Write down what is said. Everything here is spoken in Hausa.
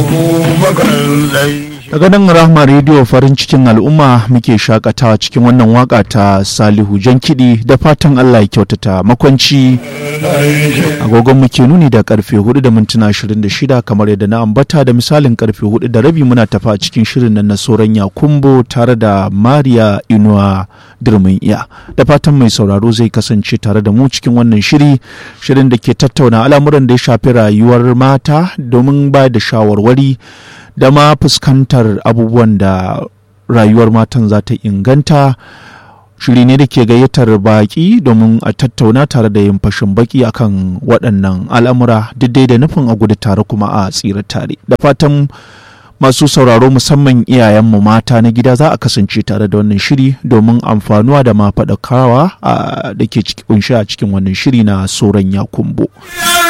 daga nan rahma rediyo farin cikin al'umma muke shakatawa cikin wannan waka ta salihu jan kiɗi da fatan allah ya kyautata makwanci agogon muke nuni da karfe 4 da mintuna 26 kamar yadda na ambata da misalin karfe 4 da rabi muna tafa cikin shirin nan na soran yakumbo tare da mariya inuwa dirmin iya da fatan mai sauraro zai kasance tare da mu cikin wannan shiri shirin da ke tattauna al'amuran da ya shafi rayuwar mata domin ba da shawarwari da ma fuskantar abubuwan da rayuwar matan za ta inganta shiri ne da ke gayyatar baki domin a tattauna tare da yin fashin baki akan waɗannan al'amura duk da nufin a gudu tare kuma a tsira tare da fatan masu sauraro musamman iyayenmu mata na gida za a kasance tare da wannan shiri domin amfanuwa da ma faɗakawa da ke kunshi a cikin wannan shiri na soran yakumbo.